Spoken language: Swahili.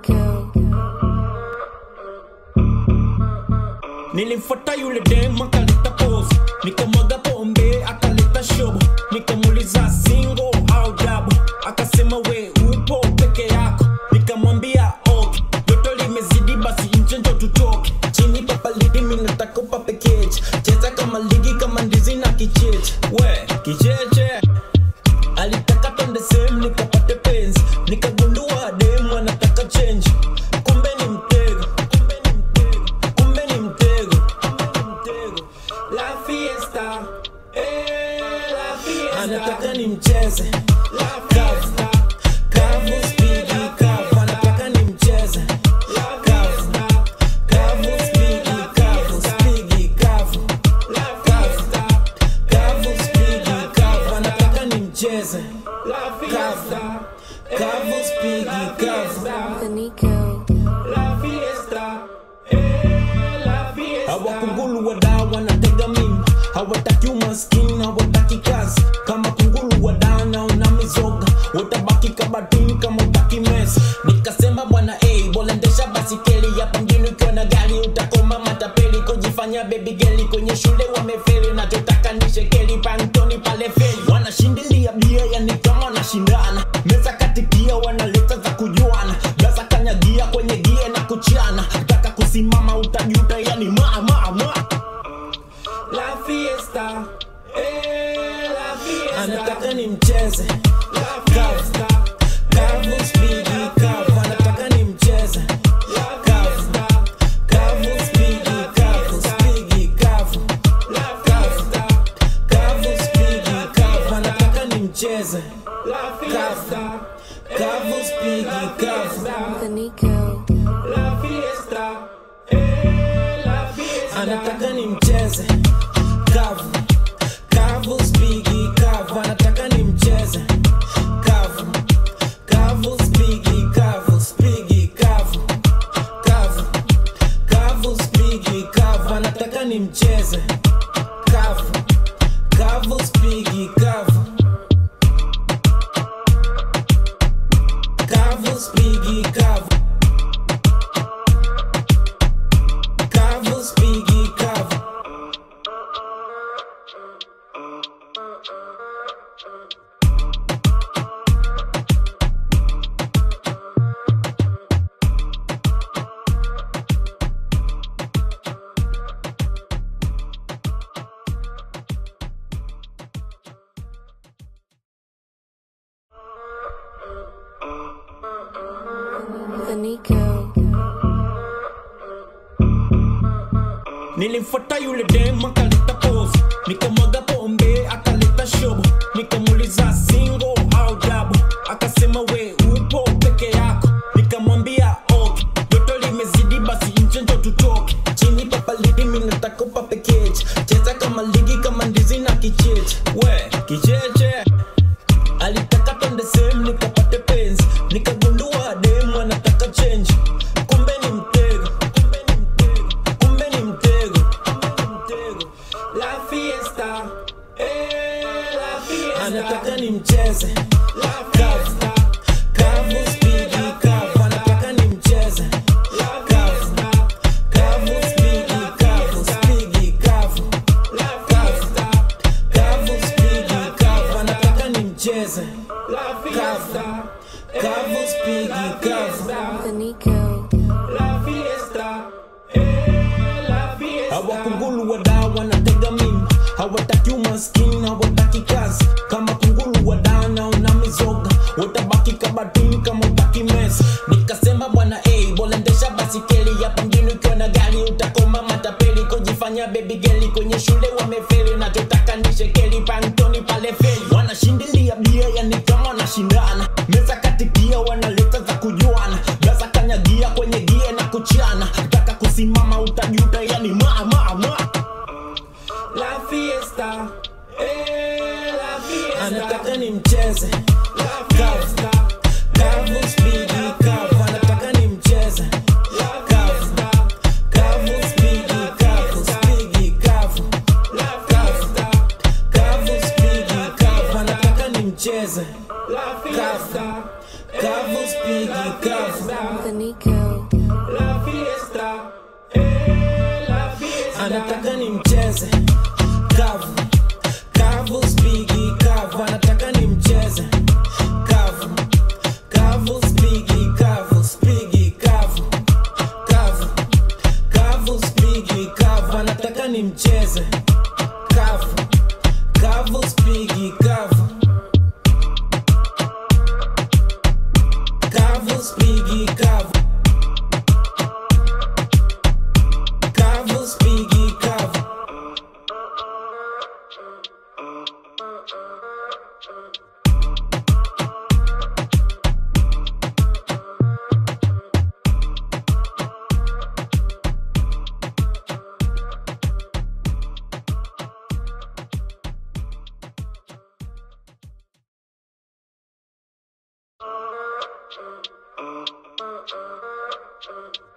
Nico. Nilimfuata yule dem akaleta pose, nikamwaga pombe akaleta shobo, nikamuuliza single au double, akasema we upo peke yako, nikamwambia okay, joto limezidi basi nje ndo tutoke, chini papa lidi mimi nataka upape keche, cheza kama ligi kama ndizi na kicheche, we kicheche alitaka twende sehemu nikapate penzi nikagundua demu anataka change kumbe ni mtego kumbe ni mtego kumbe ni mtego kumbe ni mtego la fiesta eh la fiesta anataka ni mcheze la fiesta kavu spigi kavu anataka ni mcheze la fiesta kavu spigi kavu spigi kavu la fiesta kavu spigi kavu anataka ni mcheze la fiesta kavu spigi kavu The Nico. La fiesta, eh, la fiesta. Hawakungulu wadau wanatega mimba, hawataki umaskini, hawataki kazi. Kama kungulu wadau naona mizoga, watabaki kabatini kama utaki mesa. Nikasema bwana eh, bora endesha basikeli hapa mjini ukiwa na gari utakoma matapeli, kujifanya baby girl kwenye shule wamefeli, nachotaka ni shekeli pantoni pale feli, wanashindilia bia yani kama wanashindana, meza katikia wanaleta za kujuana, gaza kanyagia kwenye gie na kuchana, taka kusimama utajuta yani ma ma ma La fiesta, eh, la fiesta. Anataka ni mcheze La fiesta, kavu spigi kavu Anataka ni mcheze La fiesta, kavu spigi kavu Spigi kavu La fiesta, kavu spigi kavu Anataka ni mcheze La fiesta, kavu spigi kavu The Nico. La fiesta, eh, la fiesta. Anataka ni mcheze kavu kavu spigi kavu anataka ni mcheze kavu kavu spigi kavu spigi kavu kavu kavu spigi kavu anataka ni mcheze kavu kavu spigi kavu kavu spigi kavu kavu spigi kavu The Nico. Nilimfuata yule dem akaleta pose, nikamwaga pombe akaleta shobo, nikamuuliza single au double, akasema we upo peke yako, nikamwambia okay, joto limezidi basi nje ndo tutoke, chini papa lidi mimi nataka upape keche, cheza kama ligi kama ndizi na kicheche, we kicheche alitaka twende sehemu nikapate penzi nikagundua demu anataka change kumbe ni mtego kumbe ni mtego kumbe ni mtego kumbe ni mtego la fiesta eh la fiesta anataka ni mcheze la fiesta kavu spigi kavu anataka ni mcheze la fiesta kavu spigi kavu spigi kavu la fiesta kavu spigi kavu anataka ni mcheze la fiesta kavu spigi kavu The Nico. La fiesta, eh, la fiesta. Hawakungulu wadau wanatega mimba, hawataki umaskini, hawataki kazi. Kama kungulu wadau naona mizoga, watabaki kabatini kama utaki mesa. Nikasema bwana eh, bora endesha basikeli hapa mjini ukiwa na gari utakoma matapeli, kujifanya baby girl kwenye shule wamefeli, nachotaka ni shekeli pantoni pale feli, wanashindilia bia yani kama wanashindana, meza katikia wanaleta za kujuana, gaza kanyagia kwenye gie na kuchana, taka kusimama utajuta yani ma ma ma La fiesta, eh, la fiesta. Anataka ni mcheze La fiesta, kavu spigi kavu Anataka ni mcheze La fiesta, kavu spigi kavu Spigi kavu La fiesta, kavu spigi kavu Anataka ni mcheze La kavu kavu spigi kavu The Nico. anataka ni mcheze kavu kavu spigi kavu anataka ni mcheze kavu kavu spigi kavu spigi kavu kavu kavu spigi kavu anataka ni mcheze kavu kavu spigi kavu kavu spigi kavu kavu spigi kavu Uh, uh, uh, uh.